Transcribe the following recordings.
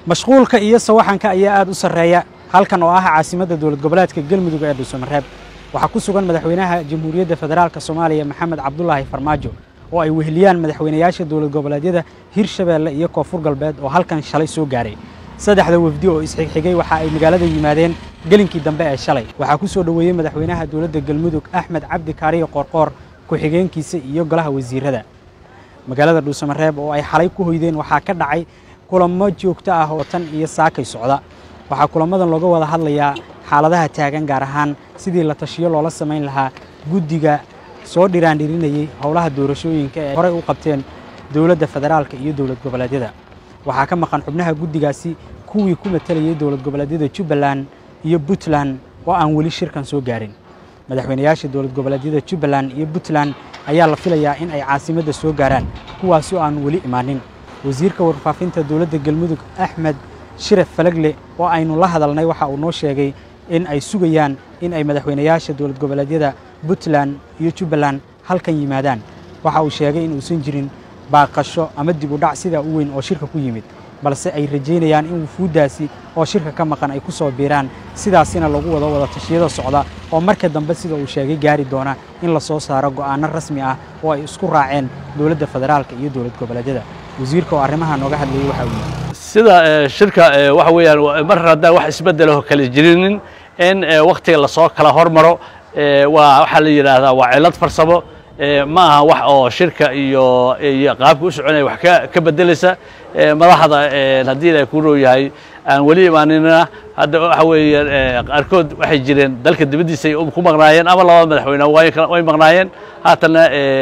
mashquulka iyo sawaxanka ayaa aad u sarreeya halkan oo ah caasimadda dowlad goboleedka galmudug ee dhuusamareeb waxaa ku sugan madaxweynaha jamhuuriyadda federaalk soomaaliya maxamed cabdulaahi farmaajo oo ay weheliyaan madaxweynayaasha dowlad goboleedyada hirshabeelle iyo koonfur galbeed oo halkan shalay soo gaaray saddexda wafdi oo isxigxigay waxa ay magaalada yimaadeen gelinkii dambe ee shalay waxaa ku soo dhoweeyey madaxweynaha dowladda galmudug axmed cabdi kaariyo qoorqoor ku-xigeenkiisa iyo golaha wasiirada magaalada dhuusamareeb oo ay xalay ku hoydeen waxaa ka dhacay kulamo joogto ah oo tan iyo saakay socda waxaa kulamadan looga wada hadlayaa xaaladaha taagan gaar ahaan sidii la tashiyo loola samayn lahaa guddiga soo dhiraandhirinayey howlaha doorashooyinka ee horey u qabteen dowladda federaalka iyo dowlad goboleedyada waxaa ka maqan xubnaha guddigaasi kuwii ku matalayey dowlad goboleedyada jubbaland iyo puntland oo aan weli shirkan soo gaarin madaxweynayaasha dowlad goboleedyada jubbaland iyo puntland ayaa la filayaa in ay caasimadda soo gaaraan kuwaasi oo aan weli imaanin wasiirka warfaafinta dowladda galmudug axmed shiraf falagle oo aynu la hadalnay waxa uu noo sheegay in ay sugayaan in ay madaxweynayaasha dowlad goboleedyada puntland iyo jubbaland halkan yimaadaan waxa uu sheegay in uusan jirin baaqasho ama dib u dhac sidaa u weyn oo shirka ku yimid balse ay rajaynayaan in wufuuddaasi oo shirka ka maqan ay ku soo biiraan sidaasina lagu wado wada tashiyada socda oo marka dambe sida uu sheegay gaari doona in la soo saaro go'aanno rasmi ah oo ay isku raaceen dowladda federaalka iyo dowlad goboleedyada wasiirka oo arrimaha nooga hadlayay waxa uu yidhi sida shirka waxa weeyaan mar haddaan wax isbeddelo kala jirinin in wakhtiga lasoo kala hormaro waa waxaa la yidhaahdaa waa cillad farsamo ma aha wax oo shirka iyo iyo qaabka u soconaya wax ka ka beddelaysa madaxda haddii ilaahay ku roo yahay aan weli imaaninna hadda waxa weeye qaarkood waxay jireen dalka dibaddiisa ay ku maqnaayeen ama labada madaxweyne way maqnaayeen haatanna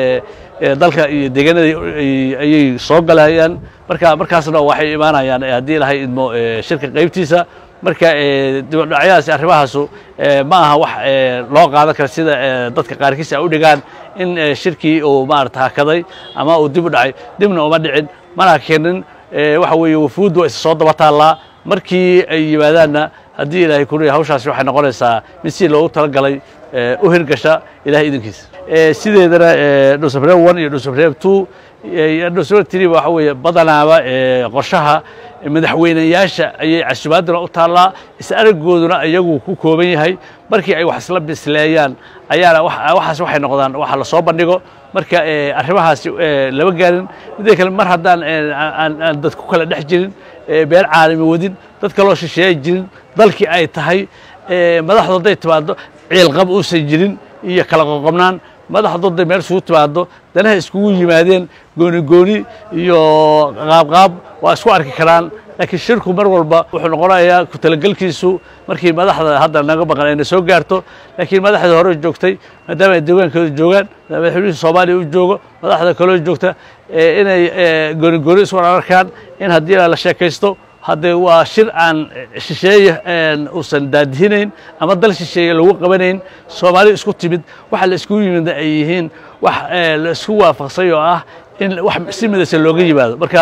dalka iyo deegaanada ayay soo galayaan marka markaasna waxay imaanayaan haddii ilahay idmo shirka qaybtiisa marka dibadhacyadaasi arrimahaasu ma aha wax loo qaadan kara sida dadka qaarkiis ay u dhigaan in shirkii uu maarata hakaday ama uu dib u dhacay dibna uma dhicin mana keenin waxa weeye wafuuddu waa isa soo daba taallaa markii ay yimaadaanna haddii ilaahay kuriya hawshaasi waxay noqonaysaa mid si loogu talagalay u hirgasha ilahay idinkiisa sideedana dhuusabreeb one iyo dhuusabreeb two iyo dhuusabreeb three waxa weeye badanaaba qorshaha madaxweynayaasha ayay casubaaduna u taallaa is aragooduna iyagu ku kooban yahay markii ay wax isla bisleeyaan ayaana waxaas waxay noqdaan waxa la soo bandhigo marka arrimahaasi lama gaarin midda kale mar haddaan aan dad ku kala dhex jirin been caalami wadin dad kaloo shisheeya jirin dalkii ay tahay madaxdu hadday timaado ciilqab uusan jirin iyo kala qoqobnaan madaxdu hadday meel isugu timaado danaha iskugu yimaadeen gooni gooni iyo qaabqaab waa isku arki karaan laakiin shirku mar walba wuxuu noqonayaa ku talagelkiisu markii madaxda hadda naga maqan ayna soo gaarto laakiin madaxda hore joogtay maadaama ay deegaankooda joogaan madaxweynihii soomaaliya u joogo madaxda kaloo joogta inay gooni gooni isku arkaan in haddii la sheekaysto haddee waa shir aan shisheeye uusan daadihinayn ama dal shisheeye lagu qabanayn soomaali isku timid waxa la iskugu yimid ay yihiin wax la isku waafaqsay oo ah in wax si midaysan looga yimaado marka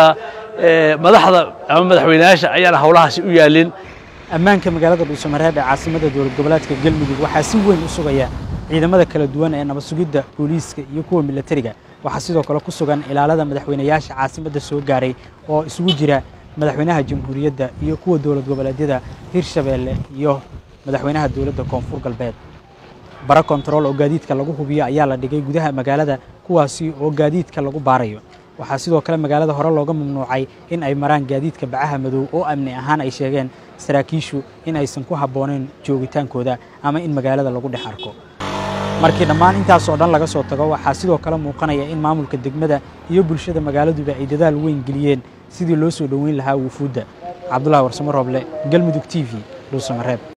madaxda ama madaxweynayaasha ayaana howlahaasi u yaalin ammaanka magaalada dhuusamareeb ee caasimadda dowlad goboleedka galmudug waxaa si weyn u sugaya ciidamada kala duwan ee nabad sugidda booliiska iyo kuwa milatariga waxaa sidoo kale ku sugan ilaalada madaxweynayaasha caasimadda soo gaaray oo isugu jira madaxweynaha jamhuuriyadda iyo kuwa dowlad goboleedyada hirshabeelle iyo madaxweynaha dowladda koonfur galbeed bara kontarool oo gaadiidka lagu hubiyo ayaa la dhigay gudaha magaalada kuwaasi oo gaadiidka lagu baarayo waxaa sidoo kale magaalada hore looga mamnuucay in ay maraan gaadiidka bacaha madow oo amni ahaan ay sheegeen saraakiishu in aysan ku habboonayn joogitaankooda ama in magaalada lagu dhex arko markii dhammaan intaasoo dhan laga soo tago waxaa sidoo kale muuqanaya in maamulka degmada iyo bulshada magaaladuba ay dadaal weyn geliyeen sidii loo soo dhoweyn lahaa wufuudda cabdullahi warsamo rooble galmudug t v dhuusamareeb